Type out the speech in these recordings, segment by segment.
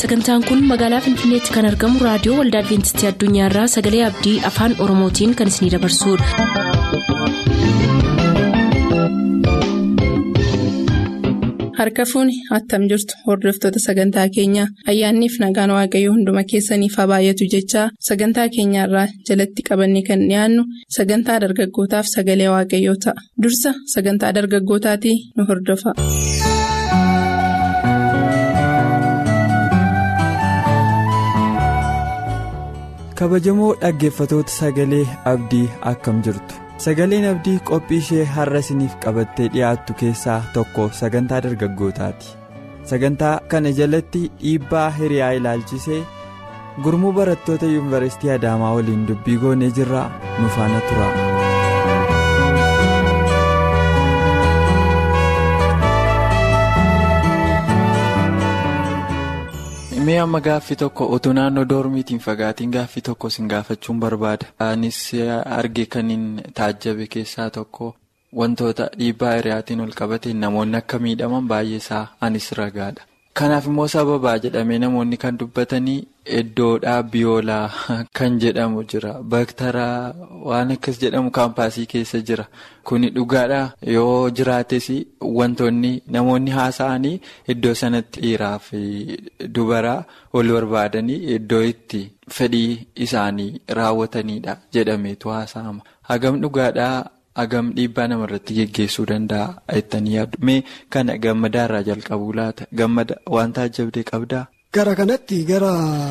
sagantaan kun magaalaa finfinneetti kan argamu raadiyoo waldaa adventistii addunyaarraa sagalee abdii afaan oromootiin kan isinidabarsudha. harka fuuni attam jirtu hordoftoota sagantaa keenyaa ayyaanniif nagaan waaqayyoo hunduma keessaniif haa baay'atu jechaa sagantaa keenyaarraa jalatti qabanne kan dhiyaannu sagantaa dargaggootaaf sagalee waaqayyoo ta'a dursa sagantaa dargaggootaatii nu hordofa. kabajamoo dhaggeeffatoota sagalee abdii akkam jirtu sagaleen abdii qophii ishee har'a isiniif qabattee dhiyaattu keessaa tokko sagantaa dargaggootaati sagantaa kana jalatti dhiibbaa hiriyaa ilaalchisee gurmuu barattoota yuunivarsiitii adaamaa waliin dubbii goonee jirraa nu faana tura. mee amma gaaffii tokko utuu naannoo doormiitiin fagaatiin gaaffii tokko sin gaafachuun barbaada. anis arge kaniin taajjabe keessaa tokko wantoota dhiibbaa hiriyaatiin ol qabateen namoonni akka miidhaman baay'eesaa anis ragaadha. kanaaf immoo sababaa jedhamee namoonni kan dubbatanii iddoodhaa biyoolaa kan jedhamu jira baktaraa waan akkas jedhamu kaampaasii keessa jira kuni dhugaadha yoo jiraates wantoonni namoonni haasa'anii iddoo sanatti dhiiraa fi dubaraa wal barbaadanii iddoo itti fedhii isaanii raawwatanidha jedhameetu haasa'ama hagam dhugaadhaa. Hagam dhiibbaa namarratti geggeessuu danda'a jettanii yaaddu. Mee kana gammadaarraa jalqabuu laata? Gammada waan taajjabdee qabdaa? Gara kanatti gara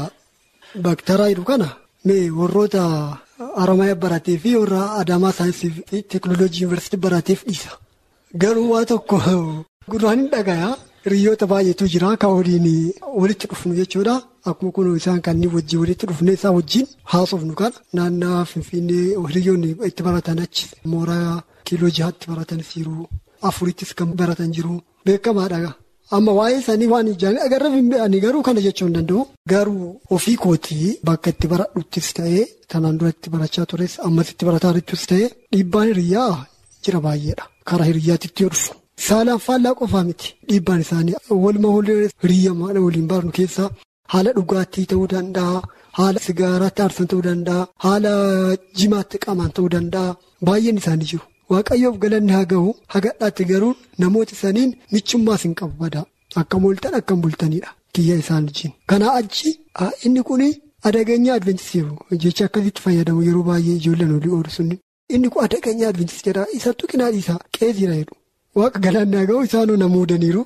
baktaraa jedhu kana mee warroota Haramaayaa baratee fi warra Adaamaa saayinsii fi teekinooloojii yuunivarsiitii barateef dhiisa. Garuu waa tokko gurraan hin dhagayaa. Hiriyoota baay'eetu jira kan waliin walitti dhufnu jechuudha. Akkuma kun isaan kanneen wajjin walitti dhufne isaa wajjin haasofnu kana naannaa Finfinnee hiriyoonni itti baratan achi mooraa kiiloo jahaatti baratanis jiru. Afurittis kan baratan jiru. Beekamaadha. Amma waa'ee isaanii waan ijaan agarra ani garuu kana jechuu hin danda'u. Garuu ofii kootii bakka itti baradhuttis ta'ee tanaan duratti barachaa tures ammas itti barataa jirtus ta'ee dhiibbaan hiriyaa jira baay'eedha. Karaa hiriyaatitti yoo dhufu. Saalaan faallaa qofaa miti dhiibbaan isaanii walumaa hiriyyamaadha waliin barnu keessaa haala dhugaatii ta'uu danda'a haala sigaaraatti aarsan ta'uu danda'a haala jimaatti qamaan ta'uu danda'a baay'een isaanii jiru waaqayyoof galanni haa ga'u hagadhaatti garuu namoota saniin michummaas hin qabu badaa akka mooltan akka bultanidha kiyya isaan wajjin. Kanaa achi inni kun adaganyaa adventistii jecha akkasitti fayyadamu yeroo baay'ee ijoolleen olii oolu sunni inni kun adaganyaa adventistii jedha isattuu qinaa dhiisaa qeesiidha jedhu. Waaqa galaannaa ga'u isaanuu na muudaniiru.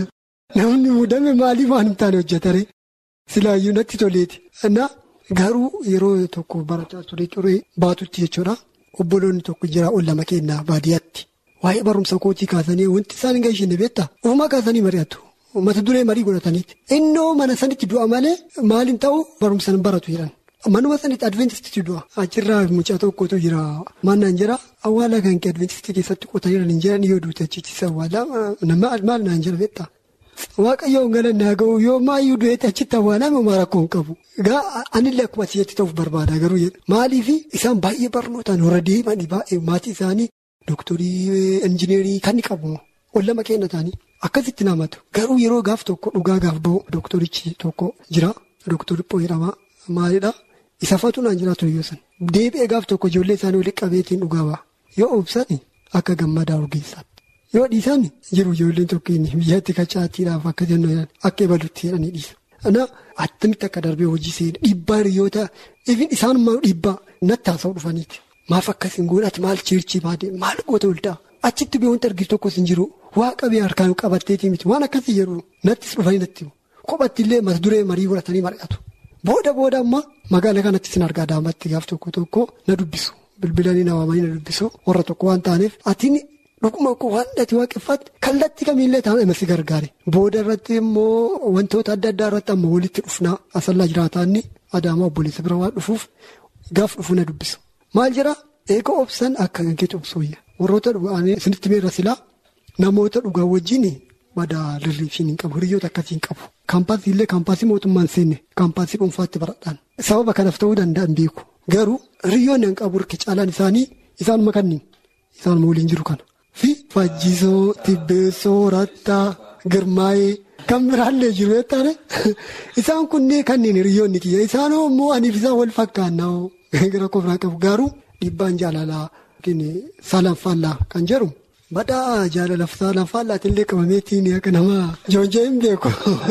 Namni muudame maaliif waan hin taane hojjetare? Silaayyuu natti toleeti. Na garuu yeroo tokko barataa ture ture baatutti jechuudha. Obboloonni tokko jira ol lama kennaa baadiyyaatti. Waa'ee barumsa kootii kaasanii wanti isaan hin gaishine beektaa? Ofumaa kaasanii mari'atu. Mata duree marii godhataniiti. Innoo mana sanitti du'a malee maaliin ta'u barumsa hin baratu jedhan. Manuma sanitti adventistitti du'a. Achirraa mucaa tokkotu jira. Mannaan jira awwaala kan kee adventistii keessatti qotanii jiran hin jiran yoo duute achitti awwaala maal naan jira beektaa. Waaqayyoon galanni haa ga'u yoo maayyuu du'eetti achitti awwaalame homaa rakkoo hin qabu. Gaa anillee akkuma asirratti ta'uuf barbaada garuu jedha. Maaliif isaan baay'ee barnootaan warra deemanii baay'ee maatii isaanii dooktarii injineerii kan qabu. Ollama kenna ta'anii akkasitti namatu. Garuu yeroo gaaf tokko dhugaa gaaf ba'u dooktorichi tokko jira. Dooktarri Pooyiramaa maalidhaa? Isa fatu naan jiraatu yoo san deebi'ee gaaf tokko ijoollee isaanii walitti qabeetiin dhugaa ba'a yoo obsan akka gammadaa ogeessaatti yoo dhiisan jiru ijoolleen tokkeen biyyatti kachaatiidhaaf akka jennu akka ebalutti jedhanii dhiisa. Ana attamitti akka darbee hojii seena dhiibbaa hiriyoota ifin isaanummaa dhiibbaa natti haasa'u dhufaniiti maaf akkasiin godhati maal cheerchii baadee maal goota oldaa achitti biyya wanti argitu tokkos hin jiru waaqa biyya harkaan qabatteetii miti waan akkasii jedhu nattis dhufanii natti qophatti illee mata duree marii godhatanii mari'atu. Booda booda ammaa magaala kanatti sin argaa daamatti gaaf tokko tokko na dubbisu bilbilanii na waamanii na dubbisu warra tokko waan taaneef atiin dhuguma waan dhati waaqeffatte kallattii kamiillee taa'an si gargaare. Booda irratti immoo wantoota adda addaa irratti amma walitti dhufnaa asallaa jiraataanni adaamaa obboleessa bira waan dhufuuf gaaf dhufu na dubbisu. Maal jira eega obsan akka gankeetti obsooyya warroota dhugaanii isinitti meerra silaa namoota dhugaa wajjin. Badaa lirriifshin hin qabu hiriyoota akkasii hin qabu. Kaampaasii illee kaampaasii mootummaan seenne kaampaasii dhuunfaatti baradhaan. Sababa kanaaf ta'uu danda'an beeku. Garuu hiriyoonni hin qabu hirki caalaan isaanii isaanuma kanniin isaanuma waliin jiru kana. Fi Fajjisoo, Tibbeessoo, Rattaa, Girmaayee kan biraallee jiru jettaane isaan kunneen kanneen hiriyoonni kiyya isaan immoo aniif isaan wal fakkaannaa gara kofiraa qabu garuu dhiibbaan jaalalaa saalanfaallaa kan jedhu badhaa jaalalaaf saalanfaallaatiin illee qabameetiin akka nama joonjee hin beeku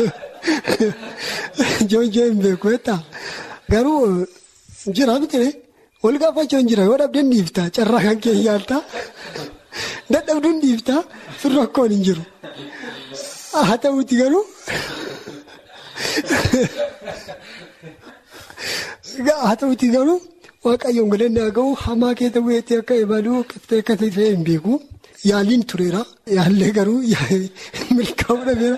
joonjee hin beeku jettaa garuu jira bitire wal gaafachuun jira yoo dhabdeen dhiiftaa carraa kan kee yaaltaa dadhabduun dhiiftaa sun rakkoon hin jiru. haa ta'uuti garuu haa ta'uuti garuu waaqayyoon galannaa ga'u hamaa keessa bu'eetti akka imaluu akka ta'e hin beeku yaaliin tureera yaallee garuu milkaa'uu dhabeera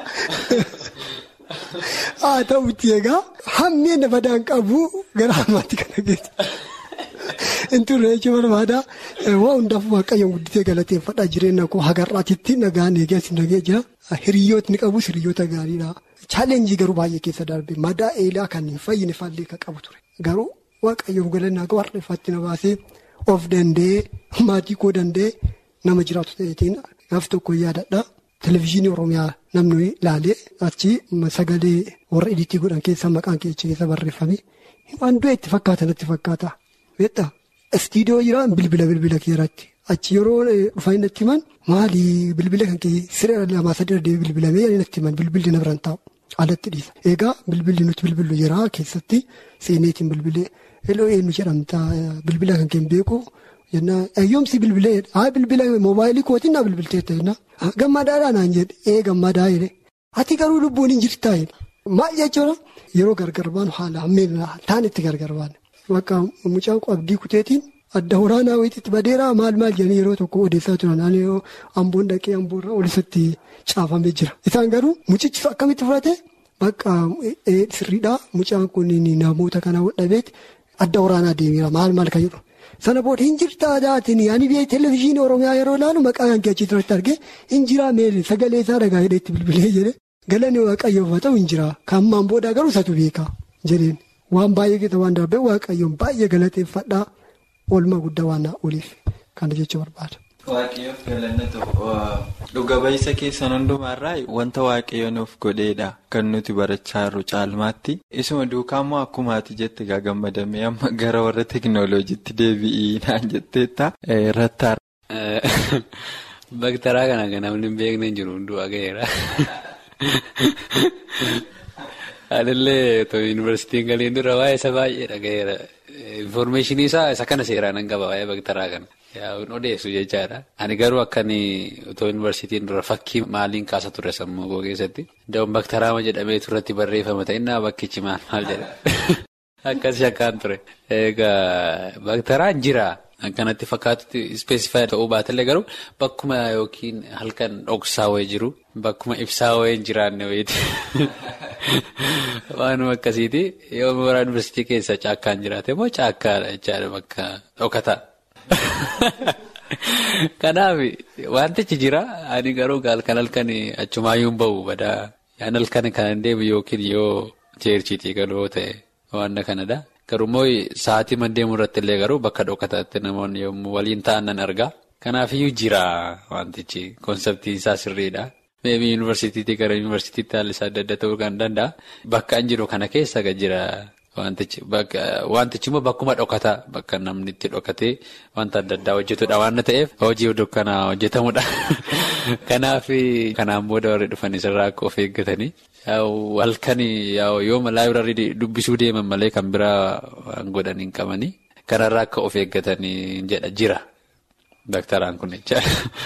haa ta'uuti egaa hammeen badaan qabu gara hamaatti kana geessa. Inturre jechuun barbaada waan hundaaf waaqayyoon guddisee galateeffadhaa jireenya koo hagarraatitti nagaan eegas nagee jira hiriyootni qabus hiriyoota gaariidha. Chaalenjii garuu baay'ee keessa darbe madaa eelaa kan hin fayyine faallee kan qabu ture garuu waaqayyoon galannaa ga'u har'eeffatti na baasee of danda'ee maatii koo danda'ee nama jiraatu ta'eetiin gaaf tokko yaadadha. Televezyiinii Oromiyaa namni ilaalee achi sagalee warra ediitii godhan keessa maqaan keessa barreeffame waan du'e itti fakkaata natti fakkaata. Beektaa istiidiyoo jiraan bilbila bilbila keeratti achi yeroo dhufanii natti himan maali bilbila kan kee siree lamaa sadii deebii bilbilamee natti himan bilbilli na biraan taa'u alatti dhiisa. Egaa bilbilli nuti bilbillu jira keessatti seeneetiin bilbilee eloo eenyu jedhamta bilbila kan kee hin beeku jennaan ayyoomsi bilbilee haa bilbila moobaayilii kootiin na bilbilteetta jennaan gammadaadhaa naan jedhe ee gammadaa jedhe ati garuu lubbuun hin jirtaa maal jechuudha yeroo gargar baanu haala hammeen taan itti gargar baanu. Bakka mucaan abdii kuteetiin adda waraanaa wayiitti badeeraa maal maal jedhanii yeroo tokko odeessaa turan naannoo amboon dhaqee amboorraa olisatti caafamee jira. Isaan garuu mucichi akkamitti fudhate bakka sirriidhaa mucaan kun namoota kana dhabeeti adda waraanaa deemeera maal maal kan jedhu. Sana booda hin jirtaa daatiin yaani biyya televezyiinii Oromiyaa yeroo ilaalu maqaa kan keechi irratti argee hin jiraa meeshaa sagalee isaa dhagaa hidheetti bilbilee jedhe galanni waaqayyoof haa ta'u hin jiraa kan ammaan booda garuu isatu beeka jedheen. Waan baay'ee keessa waan darbee waaqayyoon baay'ee galateeffadhaa oolmaa guddaa waan oliif kana jechuu barbaada. Waaqayyoof galannatu dhuga ba'iisa keessan hundumaarraa wanta waaqayyoon of godheedha kan nuti barachaa jirru caalmaatti isuma duukaammoo akkuma ati jette gaa gammadamee amma gara warra teekinooloojiitti deebi'ii naan jetteetta irratti Baktaraa kana kan namni hin beekne jiru hunduu agayeera. Anillee yuunivarsiitiin galiin dura waa'ee isa baay'ee dhagaheera. Infoormeeshinii isaa isa kana seeraan hin qaba waa'ee baktaraa kana. Yaa'uun odeessu jechaadha. Ani garuu akkan otoo yuunivarsiitiin dura fakkii maaliin kaasa ture sammuu koo keessatti. Da'oon baktaraama jedhamee turratti barreeffama ta'innaa bakkichi maal maal jedha. Akkas shakkaan ture. Egaa baktaraan jira. Akkanatti fakkaatutti ispeesifaayii ta'uu baatellee garuu bakkuma yookiin halkan dhoksaa wayii jiru bakkuma ibsaa wayii hin jiraanne wayiiti. Waanuma akkasiiti yoo mooraa yuunivarsiitii keessa caakkaan jiraate immoo caakkaadha jechaadha bakka dhokataa. Kanaaf wantichi jira ani garuu halkan halkan achumaayyuu hin bahu badaa yaan halkan kan deemu yookiin yoo cheerchiitii galoo ta'e waan kanadha. Garuu immoo sa'aatii mandeemuu irratti illee garuu bakka dhokataatti namoonni yommuu waliin ta'an nan argaa. Kanaafiyyuu jira wantichi konseptiin isaa sirriidha. Meebii yuunivarsiitiitii gara yuunivarsiitiitti haalli isaa adda adda ta'uu kan danda'a. Bakka an jiru kana keessa kan jira wantichi. Wantichi immoo bakkuma dhokataa bakka namni itti dhokatee wanta adda addaa hojjetudha waan ta'eef hojii dukkanaa hojjetamudha. Kanaaf kanaan booda warri dhufan isarraa akka of eeggatanii. Halkan yooma laayibiraarii dubbisuu deeman malee kan biraa waan godhan hin qabanii kanarraa akka of eeggatanii jedha jira daktaraan kun jecha.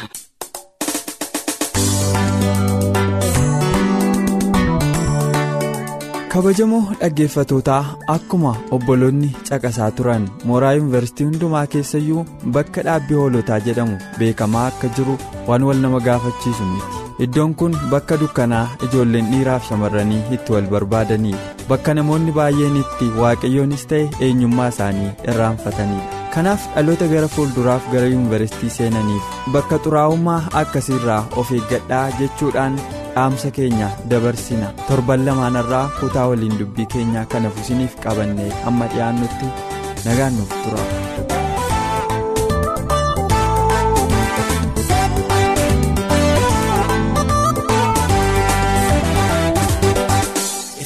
kabajamoo dhaggeeffatootaa akkuma obboloonni caqasaa turan mooraa yuunivarsiitii hundumaa keessayyuu bakka dhaabbii hoolotaa jedhamu beekamaa akka jiru waan wal nama gaafachiisu miti iddoon kun bakka dukkanaa ijoolleen dhiiraaf shamarranii itti wal barbaadaniidha bakka namoonni baay'een itti waaqayyoonis ta'e eenyummaa isaanii irraanfataniidha kanaaf dhaloota gara fuulduraaf gara yuunivarsiitii seenaniif bakka xuraa'ummaa akkasiirraa of eeggadhaa jechuudhaan dhaamsa keenya dabarsina torban lamaanarraa kutaa waliin dubbii keenyaa kana fusiniif qabannee amma dhiyaannutti nagaan nuuf tura.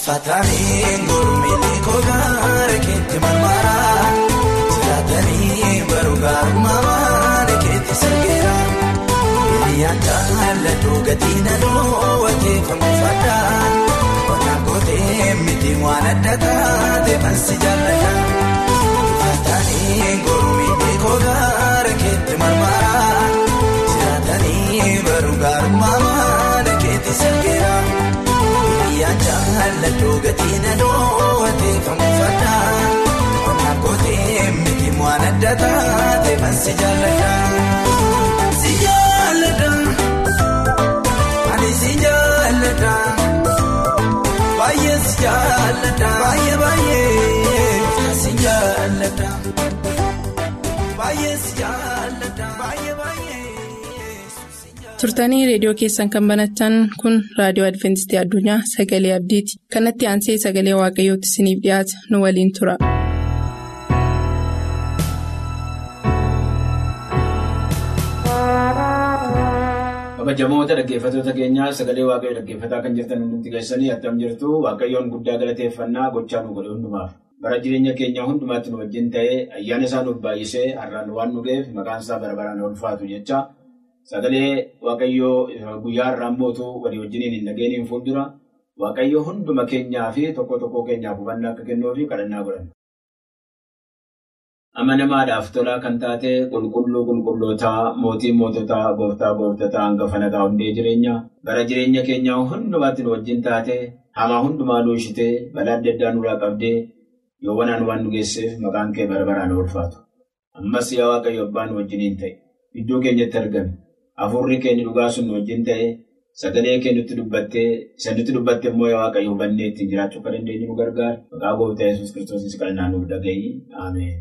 Ifatanii gurmii kogaara keetti marmaraa jiraatanii baruu gaarummaa keetti sirgeera. Hiriyyaan jaalladhu gatii naloo wajeeffamu fadhaa qonnaan kootee miti waan adda taate bansi jaalladha. Ifatanii gurmii kogaara keetti marmaraa jiraatanii baruu gaarummaa keetti sirgeera. Hiriyyaan jaalladhu gatii naloo wajeeffamu fadhaa qonnaan kootee miti waan adda taate bansi jaalladha. Si jaalladha ani si jaalladha baay'ee si jaalladha baay'ee baay'ee si jaalladha baay'ee si jaalladha baay'ee baay'ee. turtanii reediyoo keessan kan banatan kun raadiyoo adventistii addunyaa sagalee abdiiti kanatti aansee sagalee waaqayyootti isiniif dhiyaata nu waliin tura. kabajamoota dhaggeeffatoota keenyaa sagalee waaqayyoo dhaggeeffataa kan jirtan hundumti keessanii attam jirtu waaqayyoon guddaa galateeffannaa gochaa nu godhe hundumaaf bara jireenya keenyaa hundumaatti nu wajjin ta'ee ayyaana isaa nuuf baay'isee har'aan waan nu ga'eef maqaan isaa bara baraan ulfaatu jecha sagalee waaqayyoo guyyaa har'aan mootuu walii wajjiniin hin dhageeniin fuuldura waaqayyoo hunduma keenyaa fi tokko tokko keenyaaf hubannaa akka kennuu fi kadhannaa godhan. amanamaadhaaf tolaa kan taate qulqulluu qulqullootaa mootii moototaa gooftaa gooftataa hangafa nagaa hundee jireenya bara jireenya keenyaa hundumaatti nu wajjin taate hamaa hundumaa nu ishitee balaa adda addaa nurraa qabdee yoo wanaan waan nu geesseef maqaan kee bara baraan ulfaatu ammas yaa waaqayyo abbaan nu wajjiniin ta'e iddoo keenyatti argame hafuurri keenya dhugaa sun nu wajjin ta'e sagalee kee nutti dubbattee isa nutti dubbatte immoo yaa waaqayyo hubannee ittiin jiraachuu akka dandeenyu nu gargaara maqaa gooftaa yesuus kiristoos kadhannaa nuuf dhaga'i ameen.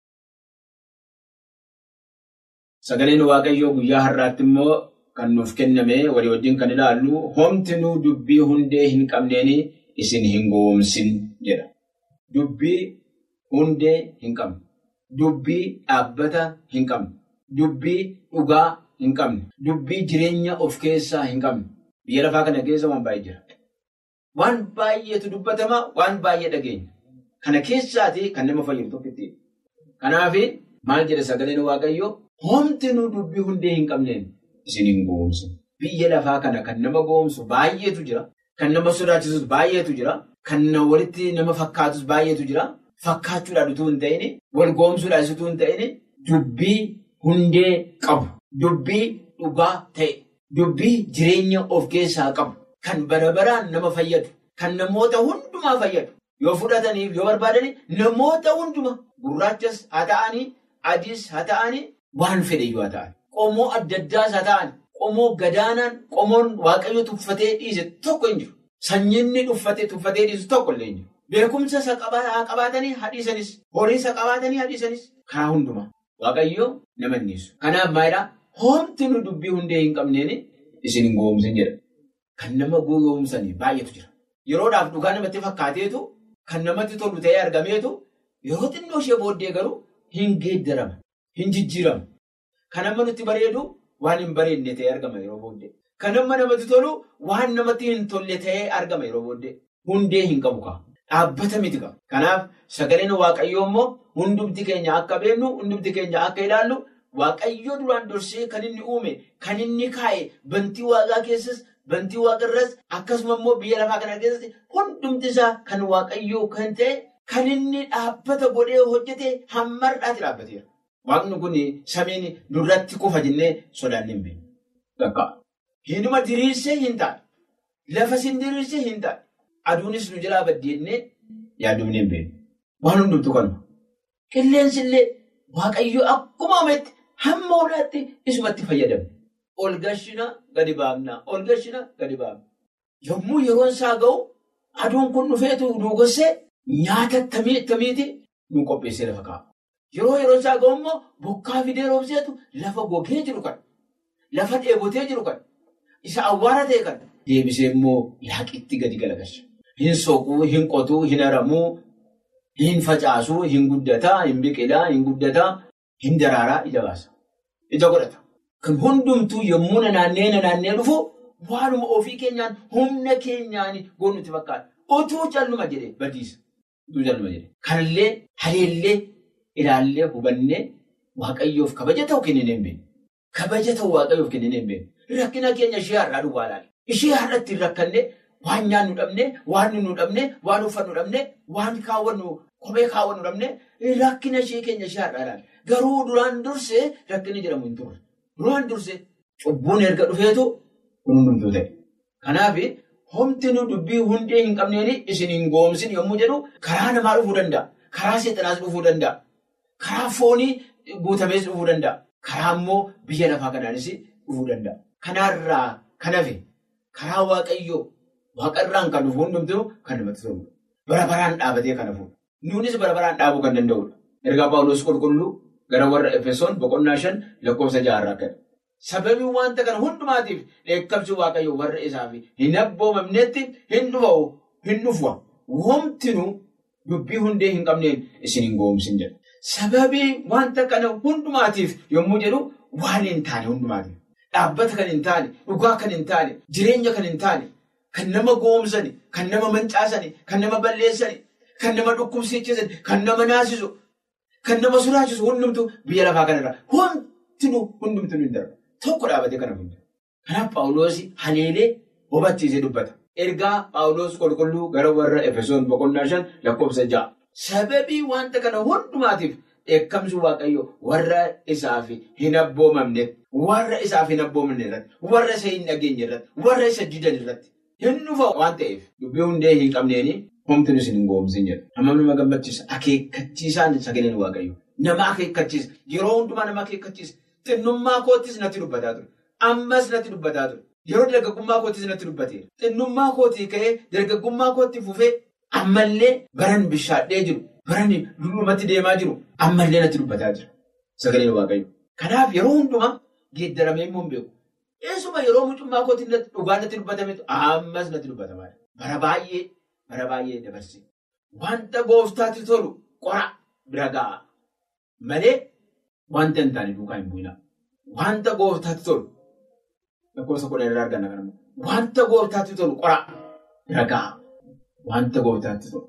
Sagaleen waaqayyoo guyyaa har'aatti immoo kan nuuf kenname walii wajjin kan ilaallu homtinuu dubbii hundee hin qabneen isin hin gowwoomsin jedha. Dubbii hundee hin qabne. Dubbii dhaabbata hin qabne. Dubbii dhugaa hin qabne. Dubbii jireenya of keessaa hin qabne. Biyya lafaa kana keessa waan baay'ee jira. Waan baay'eetu dubbatama, waan baay'ee dhageenya. Kana keessaati kan nama fayyadu tokkitti. Kanaaf maal jedha sagaleen waaqayyoo? Homtinuu dubbii hundee hin qabneen isin hin gowwoomsin. Biyya lafaa kana kan nama gowwoomsu baay'eetu jira. Kan nama sodaachisus baay'eetu jira. Kan walitti nama fakkaatus baay'eetu jira. Fakkaachuudhaan utuu hin ta'in, wal gowwoomsuudhaan utuu hin ta'in, dubbii hundee qabu. Dubbii dhugaa ta'e. Dubbii jireenya of keessaa qabu. Kan bara baraan nama fayyadu. Kan namoota hundumaa fayyadu. Yoo fudhataniif yoo barbaadani namoota hundumaa gurraachas haa ta'anii, adiis haa ta'anii. Waan fedhe haa ta'an. Qomoo adda addaas haa ta'an. Qomoo gadaanaan qomoon waaqayyo tuffatee dhiise tokko hin jiru. Sanyiinni tuffatee dhiisu tokko illee hin jiru. Beekumsa isa qabaatanii hadhiisanis. Horii isa qabaatanii hadhiisanis. Karaa hundumaa. Waaqayyo nama innisu. Kanaaf maalidhaa? Homti nu dubbii hundee hin qabneen isin hin gowwoomsin jedha. Kan nama gowwoomsanii baay'eetu jira. Yeroodhaaf dhugaa namatti fakkaateetu kan namatti tolu ta'ee argameetu yeroo xinnoo ishee booddee garuu hin geeddarama. Hin jijjiiramu. Kan amma nutti bareedu waan hin bareedne ta'ee argama yeroo booddee. Kan amma namatti tolu waan namatti hin tolle ta'ee argama yeroo booddee. Hundee hin qabu kaa. Dhaabbata miti qaba. Kanaaf sagaleen waaqayyoo immoo hundumti keenya akka beeknu, hundumti keenya akka ilaallu, waaqayyoo duraan dursee kan inni uume, kan inni kaa'e, bantii waaqaa keessas, bantii waaqarras, akkasuma immoo biyya lafaa kana keessatti hundumti isaa kan waaqayyoo kan ta'e, kan inni dhaabbata godhee hojjete hammarraatti dhaabbateera. Waaqni kun samiin nurratti kufa jennee sodaannee hin beeknu. Hinuma diriirsee hin taane. Lafa sin diriirsee hin taane. Aduunis nu jalaa baddeennee yaadumnee hin beeknu. Waan hundumtu kanuma. Qilleensi illee waaqayyoo akkuma uumetti hamma olaatti isumatti fayyadamne. Ol gashina gadi baafna. Ol gashina gadi baafna. Yommuu yeroon isaa ga'u aduun kun dhufeetu nu gossee nyaata tamiiti nu qopheessee lafa kaa'a. Yeroo yeroon isaa ga'u immoo bokkaa fidee roobseetu lafa gogee jiru kan lafa dheebotee jiru kan isa awwaara ta'e kan deebisee immoo laaqitti gadi galagalcha. Hin soquu, hin qotuu, hin haramuu, hin facaasuu, hin guddataa, hin biqilaa, hin guddataa, hin daraaraa ija baasa. Ija godhata. Kan hundumtuu yommuu naannee naannee dhufu waanuma ofii keenyaan humna keenyaan goonu nutti fakkaata. utuu calluma jedhee badiisa. Utuu calluma jedhee. Kanallee haleellee ilaallee hubannee waaqayyoof kabaja ta'u kennine hin beekne. Kabaja ta'u waaqayyoof kennine hin beekne. Rakkina keenya ishee har'aa duwwaa ilaali. Ishee har'atti hin rakkanne waan nyaannu dhabne, waan nu dhabne, waan uffannu dhabne, waan kaawwannu kophee kaawwannu dhabne rakkina ishee keenya ishee har'aa ilaali. Garuu duraan dursee rakkinni jedhamu hin turre. Duraan dursee cubbuun erga dhufeetu kun hundumtuu ta'e. Kanaaf homti nu dubbii hundee hin qabneen isin hin goomsin yommuu jedhu karaa namaa dhufuu danda'a. Karaa seexanaas dhufuu danda'a. Karaa foonii guutamees dhufuu danda'a. Karaa immoo biyya lafaa kanaanis dhufuu danda'a. Kanaarraa kan hafe karaa waaqayyoo waaqarraan kan dhufu hundumtuu kan namatti toludha. Bara baraan dhaabatee kan hafudha. Nuunis bara baraan dhaabuu kan danda'udha. Ergaa Paawuloos qulqulluu gara warra Efesoon boqonnaa shan lakkoofsa jaarraa kana. Sababii wanta kana hundumaatiif dheekkamsi waaqayyoo warra isaaf hin abboomamnetti hin dhufa'u hin dhufa. Womtinuu dubbii hundee hin qabneen isin hin goomsin jedha. Sababii wanta kana hundumaatiif yommuu jedhu waan hin taane hundumaatiif. Dhaabbata kan hin taane, dhugaa kan hin taane, jireenya kan hin taane, kan nama goomsani, kan nama mancaasani, kan nama balleessani, kan nama dhukkubsiichisani, kan nama naasisu, kan nama sodaachisu hundumtu biyya lafaa kanarra hundinuu hundumtuu hin darba. Tokko dhaabatee kana hunda. Kanaaf Paawuloos haleelee hubachiisee dubbata. Ergaa Paawuloos qulqulluu gara warra Efesoon boqonnaa shan lakkoofsa ja'a. Sababii wanta kana hundumaatiif dheekkamsi waaqayyo warra isaaf hin abboomamne warra isaaf hin abboomamne irratti warra isa hin dhageenye irratti warra isa didan irratti hin dhufa waan ta'eef dubbii hundee hin qabneeni homtiin isin hin goomsin jedha. Amma nama gammachiisa akeekkachiisaan sagaleen waaqayyo nama akeekkachiisa yeroo hundumaa nama akeekkachiisa xinnummaa koottis natti dubbataa ture ammas natti dubbataa ture yeroo dargaggummaa koottis natti dubbateera xinnummaa kootii ka'ee dargaggummaa kootti fufee ammallee baran bishaadhee jiru. Barani dullumatti deemaa jiru ammallee natti dubbataa jira. Sagaleen waaqayyo. Kanaaf yeroo hundumaa geeddaramee immoo hin beeku. Eessuma yeroo mucummaa kootiin dhugaa natti dubbatametu ammas natti dubbatamaa jira. Bara baay'ee bara baay'ee dabarse. Wanta gooftaatti tolu qora bira ga'a. Malee wanta hin taane duukaa hin bu'ina. Wanta gooftaatti tolu lakkoofsa kudha irraa arganna kanammoo. Wanta gooftaatti tolu qora bira ga'a. Wanta gooftaatti tolu.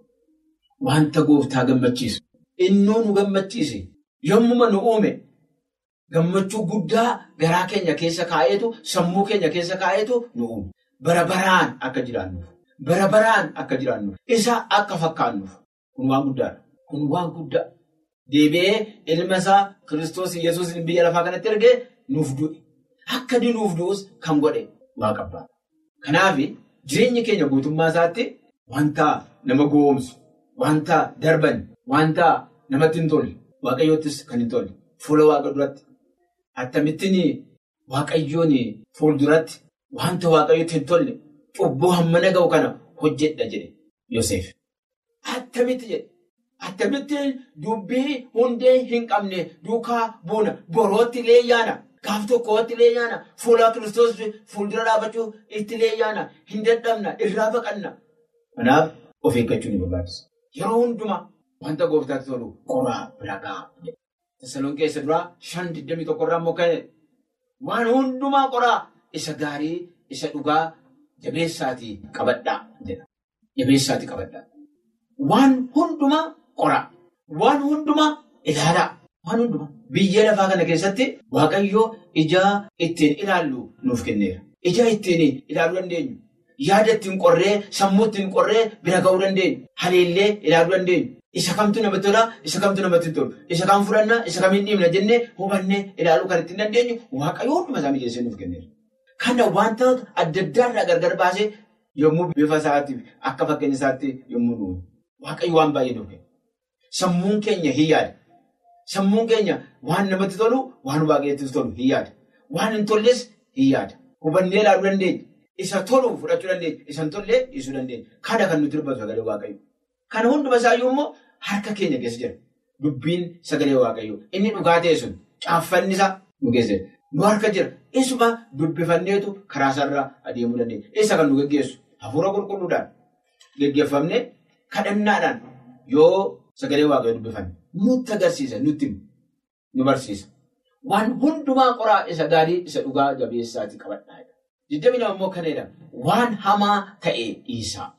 Wanta gooftaa gammachiisu. Innuu nu gammachiise. Yommuma nu uume gammachuu guddaa garaa keenya keessa kaa'eetu sammuu keenya keessa kaa'eetu nu uume. Bara baraan akka jiraannuuf. Bara baraan akka jiraannuuf. Isa akka fakkaannuuf. Kun waan guddaadha. Kun waan guddaa. Deebi'ee ilma isaa Kiristoos Yesuus biyya lafaa kanatti ergee nuuf du'e. Akka nuuf du'us kan godhe waaqa abbaadha. Kanaaf jireenyi keenya guutummaa isaatti wanta nama goomsu. Wanta darban, wanta namatti hin tolle, waaqayyoottis kan hin tolle, fuula waaqa duratti. Akkamittiin waaqayyoon fuulduratti wanta waaqayyootti hin tolle, cubbuu hammana ga'u kana hojjedha jedhe Yoseef. Attamitti jedhe. Attamitti dubbii hundee hin qabne duukaa buuna. Borootti illee yaana. Gaaf tokkootti illee yaana. Fuula kiristoos fuuldura dhaabachuu itti illee yaana. Hin dadhabna. Irraa baqanna. Kanaaf of eeggachuu ni barbaachisa. Yeroo hundumaa wanta gooftaatti tolu qoraa bira ga'a. Tasaloon keessa duraa shan digdamii tokkorraa immoo kan waan hundumaa qoraa isa gaarii isa dhugaa jabeessaatii qabadhaa jedha. Jabeessaatii qabadhaa. Waan hundumaa qoraa. Waan hundumaa ilaalaa. Waan hundumaa. Biyya lafaa kana keessatti Waaqayyoo ijaa ittiin ilaallu nuuf kenneera. Ijaa ittiin ilaaluu dandeenyu. Yaada ittiin qorree, sammuu ittiin qorree bira ga'uu dandeenyu. Haleellee ilaaluu dandeenyu. Isa kamtu namatti tolaa, isa kamtu namatti tolu. Isa kam fudhannaa, isa kamiin dhiibna jennee hubannee ilaaluu kan ittiin dandeenyu waaqayyoo hunduma isaa mijeessee nuuf kenneera. Kana wantoota adda addaarraa gargar baasee yommuu bifa isaatiif akka fakkeenya isaatti yommuu dhufu. Waaqayyo waan baay'ee nuuf kenna. Sammuun keenya hin yaada. Sammuun keenya waan namatti tolu, waan waaqayyootti tolu hin yaada. Waan hin tolles hin yaada. Hubannee ilaaluu dandeenya. Isa tolu fudhachuu dandeenya. Isa hin tollee dhiisuu dandeenya. Kana kan nuti dubbatu sagalee waaqayyo. Kana hunduma isaayyuu immoo harka keenya keessa jira. Dubbiin sagalee waaqayyoo. Inni dhugaa ta'e sun caaffanni isaa nu keessa jira. Nu harka jira. Isuma dubbifanneetu karaa isaarraa adeemuu dandeenya. Isa kan nu geggeessu hafuura qulqulluudhaan geggeeffamne kadhannaadhaan yoo sagalee waaqayyoo dubbifanne nutti agarsiisa nutti nu barsiisa. Waan hundumaa qoraa isa gaarii isa dhugaa jabeessaatii qabadhaa. Digdami lama immoo kana jedhama. Waan hamaa ta'e dhiisaa jedha.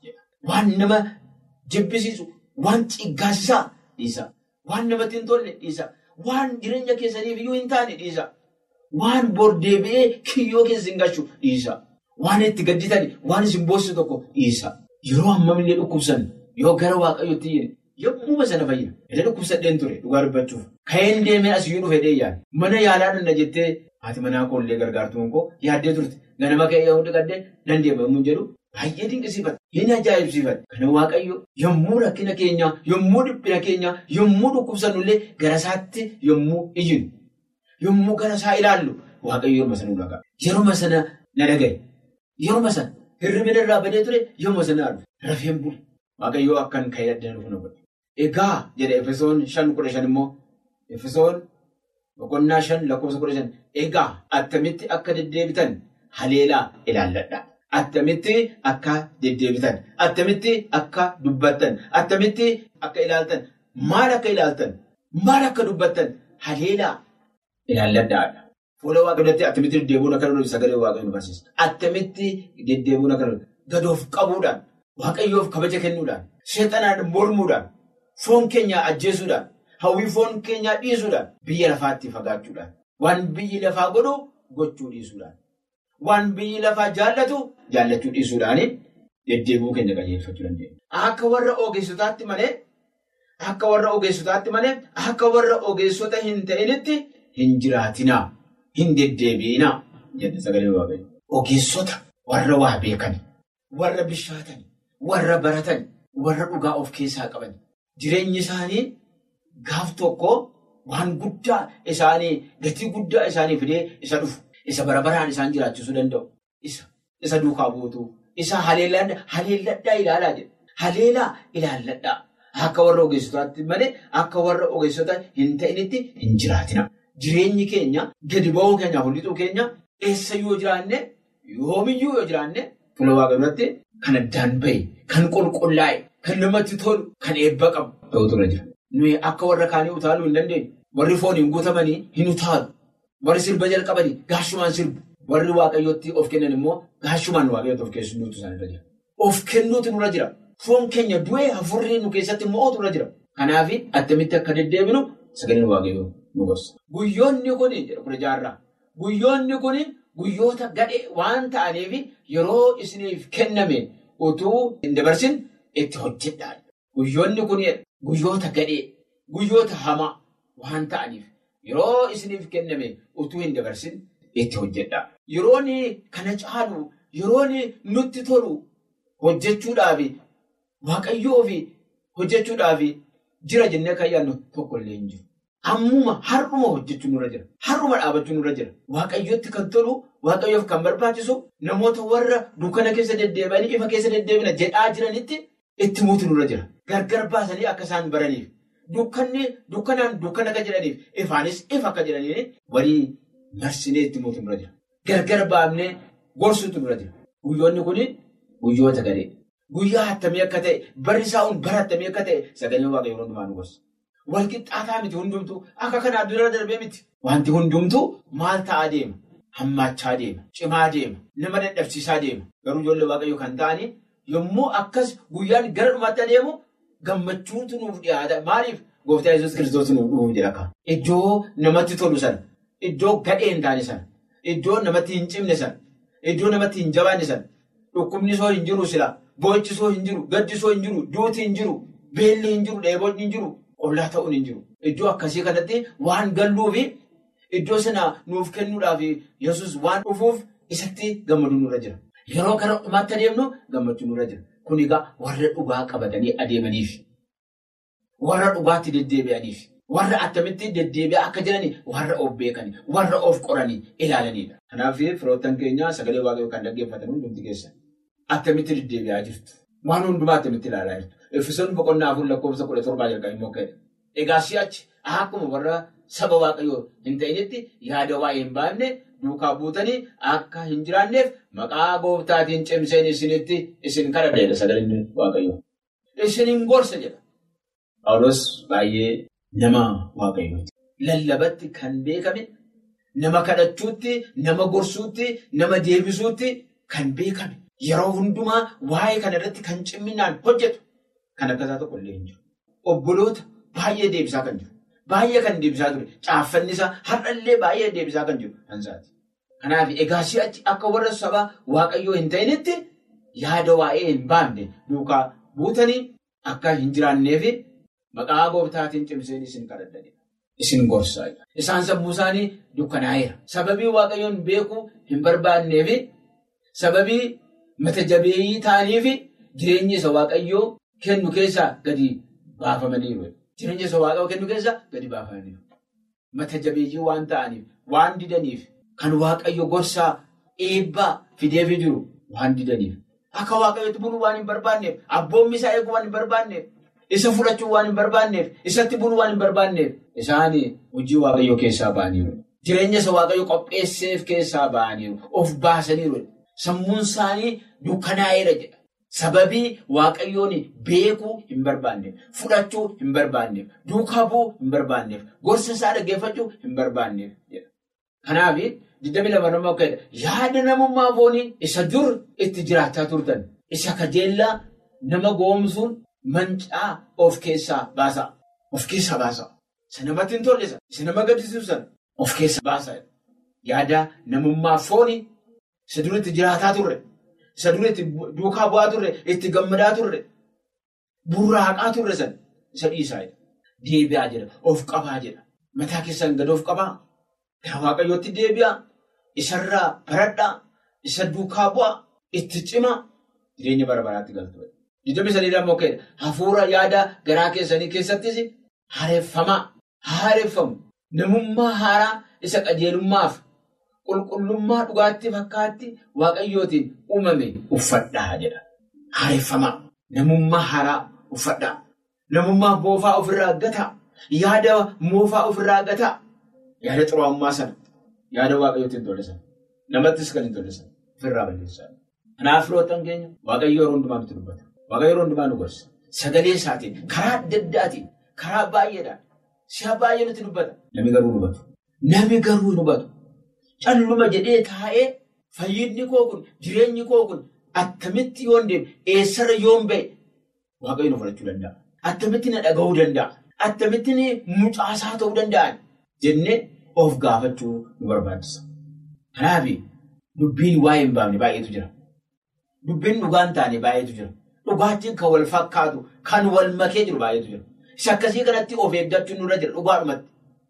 waan nama jibbisiisu, waan ciggaasisaa dhiisa. Waan namatti hin tolle dhiisa. Waan jireenya keessaniif iyyuu hin taane dhiisa. Waan bordeebi'ee kiyyoo keessa hin galchu dhiisa. Waan itti gadditan waan isin boosisu tokko dhiisa. Yeroo hammamillee dhukkubsan yoo gara waaqayyootti iyyine yommuu sana fayyada. Ila dhukkubsadheen ture dhugaa dubbachuuf. Ka'een deemee asiyyuu dhufe dheeyyaan. Mana yaalaa danna jettee haati manaa koollee gargaartuun koo yaaddee turte. Ganama ka'ee yoo dhiqaddee nan deema yommuu jedhu baay'ee dinqisiifata. Inni ajaa'ibsiifata. Kana waaqayyo yommuu rakkina keenya, yommuu dhiphina keenya, yommuu dhukkubsannullee gara isaatti yommuu iyyinu, yommuu gara isaa ilaallu waaqayyo yeroo sana ulaagaa. Yeroo sana na dhagaye. Yeroo sana hirribina irraa badee ture yommuu sana argu. Rafeen bulu. Waaqayyoo akkan ka'ee addana dhufu na godhe. Egaa jedha Efesoon shan kudha shan immoo Efesoon boqonnaa shan lakkoofsa kudha shan egaa attamitti akka deddeebitan haleelaa ilaalladha. Attamitti akka deddeebitan, attamitti akka dubbattan, attamitti akka ilaaltan, maal akka ilaaltan, maal akka dubbattan haleelaa ilaalladhaadha. Fuula waaqayyooti attamitti deddeebiin akka danda'u sagalee waaqayyoon barsiisa. Attamitti deddeebiin akka danda'u gadoof qabuudhaan, waaqayyoof kabaja kennuudhaan, seexanaan mormuudhaan, foon keenya ajjeesuudhaan, hawwii foon keenyaa dhiisuudhaan, biyya lafaatti fagaachuudhaan, waan biyyi lafaa godhu gochuu dhiisuudhaan. Waan biyyi lafaa jaallatu jaallachuu dhiisuudhaan deddeebi'uu keenya qajeelfachuu dandeenya. Akka warra ogeessotaatti malee akka warra ogeessotaatti malee akka warra ogeessota hin ta'initti hin jiraatinaa hin deddeebi'inaa jedhe sagalee waaqayyo. Ogeessota warra waa beekani, warra bishaatani, warra baratani, warra dhugaa of keessaa qabani. Jireenyi isaanii gaaf tokko waan guddaa isaanii gatii guddaa isaanii fidee isa dhufu. Isa bara baraan isaan jiraachisuu danda'u. Isa isa duukaa buutuu. Isa haleelladhaa ilaalaa jedha. Haleelaa ilaalladhaa. Akka warra ogeessotaatti malee akka warra ogeessota hin ta'initti hin jiraatina. Jireenyi keenya gadi ba'uu keenya hundisuu keenya eessa yoo jiraanne yoomiyyuu yoo jiraanne fuula waaqa biratti kan addaan bahe, kan qulqullaa'e, kan namatti tolu, kan eebba qabu ta'utu irra jira. Nuyi akka warra kaanii utaaluu hin dandeenyu. Warri fooniin guutamanii hin utaalu. Warri sirba jalqabanii gaashumaan sirbu. Warri waaqayyootti of kennan immoo gaashumaan waaqayyootti of kennuutu isaanirra jira. Of kennuutu nurra jira. Foon keenya du'ee hafurrii nu keessatti mo'ootu nurra jira. Kanaaf attamitti akka deddeebinu sagaleen waaqayyoo nu gorsa. Guyyoonni kun jedha kudha jaarraa. Guyyoonni kun guyyoota gadhee waan ta'aniif yeroo isiniif kenname utuu hin dabarsin itti hojjedhaa. Guyyoonni kun guyyoota gadhee, guyyoota hamaa waan ta'aniif. Yeroo isiniif kenname utuu hin dabarsin itti hojjedha. Yeroon kana caalu, yeroon nutti tolu hojjechuudhaaf waaqayyoo fi hojjechuudhaaf jira jennee kan yaadnu tokko illee hin jiru. Ammuma har'uma hojjechuun nurra jira. Har'uma dhaabachuun nurra jira. Waaqayyootti kan tolu, waaqayyoof kan barbaachisu namoota warra dukkana keessa deddeebi'anii ifa keessa deddeebina jedhaa jiranitti itti muutu nurra jira. Gargar baasanii akka isaan baraniif. Dukkanni dukkanaan dukkana akka jedhaniif ifaanis ifa akka jedhaniif walii marsinee itti muutu nurra jira. Gargar baafnee gorsuutu nurra jira. Guyyoonni kun guyyoota gadhee. Guyyaa attamii akka ta'e barri isaa bara attamii akka ta'e sagalee waaqayyoo yeroo hundumaa nu gorsa. Walqixxaataa miti hundumtuu akka kanaa dura darbee miti. Wanti hundumtuu maal ta'aa deema? Hammaachaa deema. Cimaa deema. Nama dadhabsiisaa deema. Garuu ijoollee waaqayyoo kan ta'anii yommuu akkas guyyaan gara dhumaatti adeemu. Gammachuutu nuuf dhiyaata. Maaliif gooftaa Yesuus kiristoos nuuf dhufuuf jedha. Iddoo namatti tolu sana, iddoo gadhee hin taane sana, iddoo namatti hin cimne sana, iddoo namatti hin jabaanne sana, dhukkubni soo hin jiru sila, boo'ichi soo hin jiru, gaddi soo hin jiru, duuti hin jiru, beelli hin jiru, dheebonni hin jiru, ollaa ta'uun hin jiru. Iddoo akkasii kanatti waan galluufi iddoo sana nuuf kennuudhaaf Yesuus waan dhufuuf isatti gammaduun nurra jira. Yeroo gara dhumaatti adeemnu gammachuun nurra jira. Kun egaa warra dhugaa qabatanii adeemaniif, warra dhugaatti deddeebi'aniif, warra attamitti deddeebi'aa akka jiranii, warra of beekanii, warra of qoranii ilaalanidha. Kanaaf firoottan keenya sagalee waaqayyoo kan dhaggeeffatan hundumti keessan attamitti deddeebi'aa jirtu. Waan hundumaa attamitti ilaalaa jirtu. Efesoon boqonnaa afur lakkoofsa kudha torbaa jalqabee immoo ka'edha. Egaa si'achi akkuma warra saba waaqayyoo hin ta'initti yaada waa'ee hin baafne duukaa buutanii akka hin jiraanneef maqaa gooftaatiin cimseen isinitti isin kadhadheedha sagaleen waaqayyoo. Isin hin gorsa jedha. Phaawulos baay'ee nama waaqayyooti. Lallabatti kan beekame nama kadhachuutti, nama gorsuutti, nama deebisuutti kan beekame. yeroo hundumaa waa'ee kana irratti kan cimminaan hojjetu kan akkasaa tokko illee hin jiru. Obboloota baay'ee deebisaa kan jiru. Baay'ee kan deebisaa ture. Caaffanni isaa har'allee baay'ee deebisaa kan jiru kan isaati. Kanaaf egaa si'achi akka warra sabaa waaqayyoo hin ta'initti yaada waa'ee hin baafne duukaa buutanii akka hin jiraanneef maqaa gooftaatiin cimseen isin kadhadhanii isin gorsaa. Isaan sammuu isaanii dukkanaa'eera. Sababii waaqayyoon beekuu hin barbaanneef sababii mata jabeeyyii ta'aniif jireenya isa waaqayyoo kennu keessaa gadi baafamaniiru. Jireenya isa waaqayyoo kennu keessaa gadi baafamaniiru. Mata jabeeyyii waan ta'aniif, waan didaniif, kan waaqayyo gorsaa eebbaa fideefii jiru waan didaniif. Akka waaqayyootti buluu waan hin barbaanneef, abboommi isaa eeguu waan hin barbaanneef, isa fudhachuu waan hin barbaanneef, isatti buluu waan hin barbaanneef, isaan hojii waaqayyoo keessaa ba'aniiru. Jireenya isa waaqayyo qopheesseef keessaa ba'aniiru. Of baasaniiru. Sammuun isaanii dukkanaa'eera jedha. Sababii waaqayyoon beekuu hin barbaanneef, fudhachuu hin barbaanneef, duukaa bu'uu hin barbaanneef, gorsa isaa dhaggeeffachuu hin barbaanneef jedha. Kanaaf digdami lama nama akka yaada namummaa foonii isa dur itti jiraachaa turtan, isa kajeellaa nama goomsuun mancaa of keessaa baasaa. Of keessaa baasaa. Isa namatti hin tollisa. Isa nama gaddisiisan of keessaa baasaa. Yaada namummaa foonii isa dur itti jiraataa turre. Isa dur itti duukaa bu'aa turre, itti gammadaa turre, burraaqaa turre san isa dhiisaa jedha. Deebi'aa jedha. Of qabaa jedha. Mataa keessaan gad of qabaa. Gara waaqayyootti deebi'aa. Isarraa baradhaa. Isa duukaa bu'aa. Itti cimaa. Jireenya bara baraatti galtu. Digdami sadiidhaan immoo ka'edha. Hafuura yaada garaa keessanii keessattis haareffamaa. Haareffamu. Namummaa haaraa isa qajeelummaaf. Qulqullummaa dhugaatti fakkaatti waaqayyootiin uumame uffadhaa jedha. Haareffamaa. Namummaa haaraa uffadhaa. Namummaa moofaa ofirraa gataa. Yaada moofaa ofirraa gataa. Yaada xuraa'ummaa sana. Yaada waaqayyootiin tollisan. Namattis kan hin tollisan. Ofirraa balleessaa. Kanaaf firoottan keenya waaqayyo yeroo hundumaa nutti dubbata. Waaqayyo yeroo hundumaa nu gorsa. Sagalee isaatiin karaa adda addaatiin karaa baay'eedhaan si'a baay'ee nutti dubbata. Nami garuu nu hubatu. Nami garuu nu hubatu. Calluma jedhee taa'ee fayyidni koo kun jireenyi koo kun attamitti yoon deemu eessarra yoon ba'e waaqayyo nu fudhachuu danda'a. Attamitti na dhaga'uu danda'a. Attamitti mucaasaa ta'uu danda'an jennee of gaafachuu nu barbaachisa. Kanaaf dubbiin waa'ee hin baafne baay'eetu jira. Dubbiin dhugaan taane baay'eetu jira. Dhugaatiin kan wal fakkaatu kan wal makee jiru baay'eetu jira. Isa akkasii kanatti of eeggachuun nurra jira dhugaadhumatti.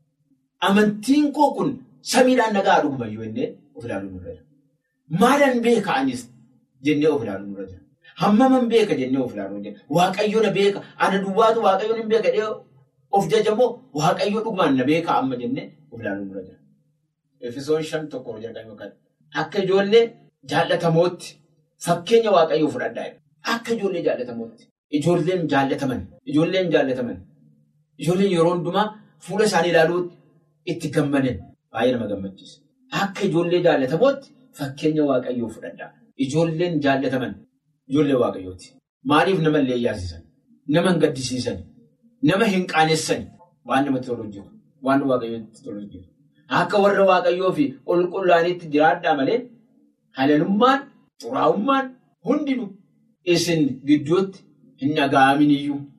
Amantiin koo kun samiidhaan nagaa dhugumayyuu jennee of ilaaluu nurra jira. Maalan beeka anis jennee of ilaaluu nurra jira. Hammaman beeka jennee of ilaaluu jira. Waaqayyo na beeka. Ana duwwaatu waaqayyo na beeka jedhee of jajamoo waaqayyo dhugumaan na beeka amma jennee of ilaaluu nurra jira. Efesoon shan tokko jalqabee yookaan akka ijoollee jaallatamootti fakkeenya waaqayyoo fudhadhaa akka ijoollee jaallatamootti. Ijoolleen jaallataman. Ijoolleen jaallataman. Ijoolleen yeroo hundumaa fuula isaanii ilaaluutti itti gammadan baay'ee nama gammachiisa. Akka ijoollee jaallatamootti fakkeenya waaqayyoo fudhadhaa. Ijoolleen jaallataman ijoollee waaqayyooti. Maaliif nama illee yaasisan? Nama hin gaddisiisan? Nama hin qaanessan? Waan namatti tolu hojjetu. Waan waaqayyootti tolu hojjetu. Akka warra waaqayyoo fi qulqullaaniitti jiraadhaa malee halalummaan, xuraa'ummaan hundinuu isin gidduutti hin dhaga'amin iyyuu